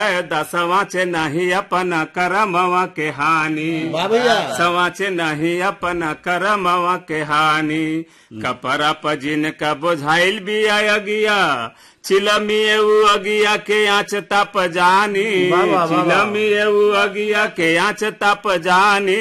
दसवाचे नहीं अपन करमवा के हानि वाह भैया सवाचे नहीं अपन करमवा के हानि कपड़ा पजिन का बुझाइल भी अगिया चिलमिए उ अगिया के आँच तप जानी वाह, वाह, वाह, वाह। चिलमिए उ अगिया के आँच तप जानी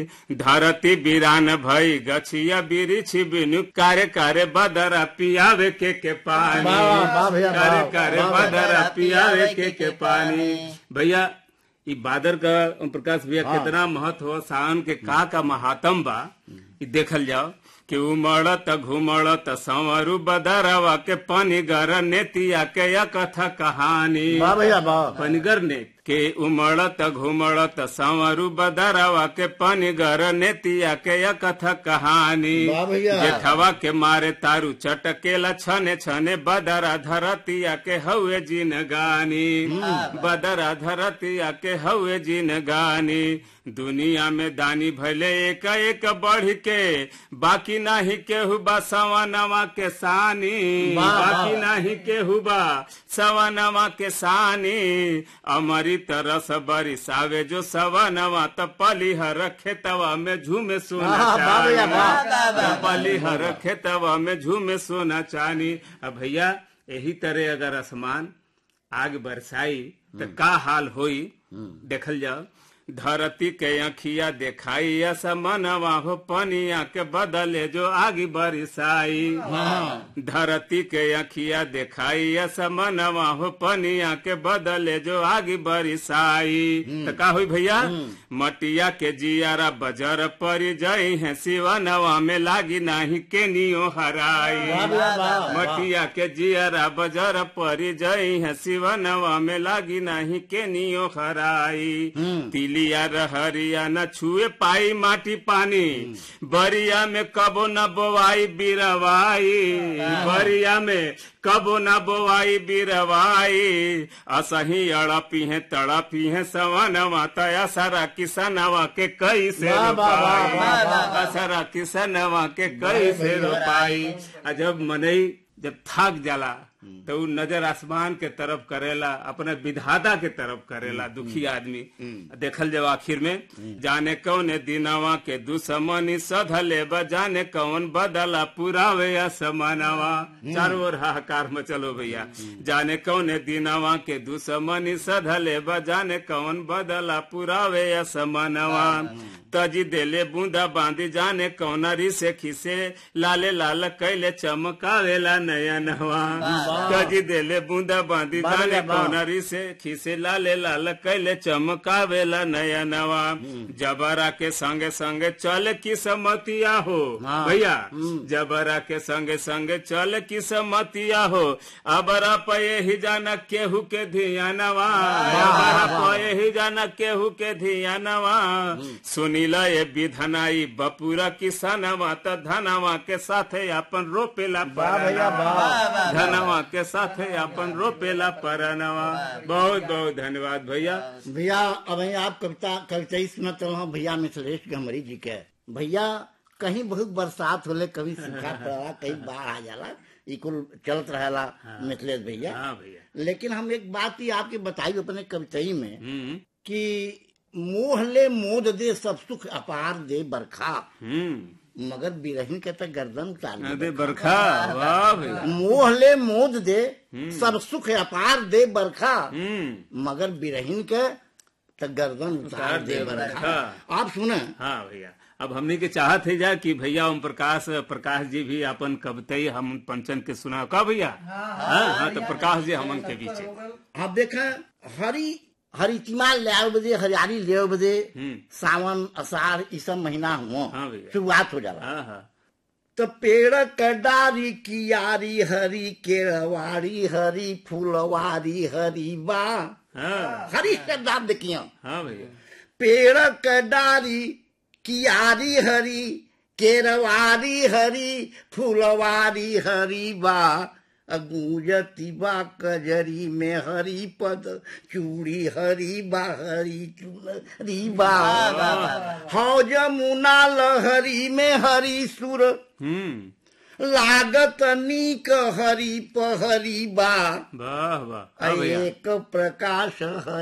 धरती बिरान भई गछिया बिरिछ बिनु कार्य कार्य बदरा पियावे के के पानी वाह, वाह, वाह भैया, कार्य वाह, कार्य वाह, बदरा पियावे के के पानी भैया ई बादर का ओम प्रकाश भैया हाँ। कितना महत्व हो सावन के का का महात्म बा ई देखल जाओ कि उमड़त घुमड़त संवरु बदरवा के पनिगर नेतिया के या कथा कहानी वाह भैया वाह पनिगर ने के उमड़त घुमड़त संवरु बदरवा के पनिगर नेतिया के या कथा कहानी वाह भैया। जेठवा के मारे तारू चटकेला छने छने बदरा धरतिया के हवे जिन गानी बदरा धरतिया के हवे जिन गानी दुनिया में दानी भले एक एक बढ़ के बाकी नाही केहू बा सवनवा के सानी वाह, वाह। बाकी नाही केहू बा सवनवा के सानी अमृत रस बरिसावे जो सवनवा त पलिहर खेतवा में झूमे सोना वाह, वाह भैया, वाह। चानी पलिहर खेतवा में झूमे सोना चानी अब भैया यही तरह अगर आसमान आग बरसाई तो का हाल होई देखल जाओ धरती के अखिया देखाई असमनवा हो पनिया के बदले जो आगी बरसाई धरती के अखिया देखाई असमनवा हो पनिया के बदले जो आगी बरसाई तो का हुई भैया मटिया के जियारा बजर परी जई है सिवनवा में लागी नाही के नियो हराई वाह भैया, वाह, वाह। मटिया के जियरा बजर परी जई है सिवनवा में लागी नहीं के नियो खराई तिलिया रहरिया न छुए पाई माटी पानी बरिया में कबो न बोवाई बिरवाई बरिया में कबो न बोवाई बिरवाई असही अड़पी है तड़पी है सवनवा तया सारा किसनवा के कई से वाह, वाह, वाह, रोपाई वाह, वाह, असरा किसनवा के कई से रोपाई आ जब मनई जब थक जाला तो उ नजर आसमान के तरफ करेला अपने विधाता के तरफ करेला दुखी आदमी देखल जब आखिर में जाने कौन दिनवा के दुश्मनी सधले ब जाने कौन बदला पुरावे असमनवा चारों ओर हाहाकार में चलो भैया जाने कौन दिनवा के दुश्मनी सधले ब जाने कौन बदला पुरावे असमनवा तजी देले बूंदा बांधी जाने कौन से खिसे लाले लाल कैले चमकावेला नयनवा तजी देले बूंदा बांधी वाह जाने भैया, वाह। कौन से खिसे लाले लाल कैले चमकावेला नयनवा जबरा के संगे संगे चल की समतिया हो हाँ। भैया जबरा के संगे संगे चल की समतिया हो अबरा पे ही जाना केहू के धियानवा अबरा पे ही जाना केहू के धियानवा सुनीला ये विधनाई बपुरा किसनवा त धनवा के साथे अपन रोपेला वाह भैया, परनवा। धनवा के साथे अपन रोपेला परनवा बहुत बहुत धन्यवाद भैया भैया अब ही आप कविता कविता ही सुनत रहो भैया मिथिलेश गमरी जी के भैया कहीं बहुत बरसात होले कभी सूखा पड़ला कहीं बाढ़ आ जाला ई कुल चलत रहेला मिथिलेश भैया हाँ भैया लेकिन हम एक बात ही आपके बताई अपने कविताई में हम्म कि मोह ले मोद दे सब सुख अपार दे बरखा हम्म मगर बिरहिन के तो गर्दन उतार दे अरे बरखा वाह भैया मोह ले मोद दे सब सुख अपार दे बरखा हम्म मगर बिरहिन के तो गर्दन उतार उतार दे दे बरखा बरखा। आप सुने हाँ भैया अब हमने के चाहत है जा कि भैया ओम प्रकाश प्रकाश जी भी अपन कवितई हम पंचन के सुना का भैया हाँ हाँ तो प्रकाश जी हमन के बीच आप देखा हरी हरितिमा ले बजे हरियाली ले बजे हम्म सावन अषाढ़ ई सब महीना हुआ हाँ भैया। शुरुआत हो जाला हाँ हाँ तो पेड़ कडारी कियारी हरी केरवाड़ी हरी फूलवारी हरी बा हाँ हरी शब्द आप देखिए हाँ भैया पेड़ कडारी कियारी हरी केरवारी हरी फूलवारी हरी बा अगूजती बा कजरी में हरी पद चूड़ी हरी बा हरी चूड़ी बा हौ जमुना लहरी में हरी सुर हम्म लागत नीक हरी पहरी बा वाह वाह अब भैया एक प्रकाश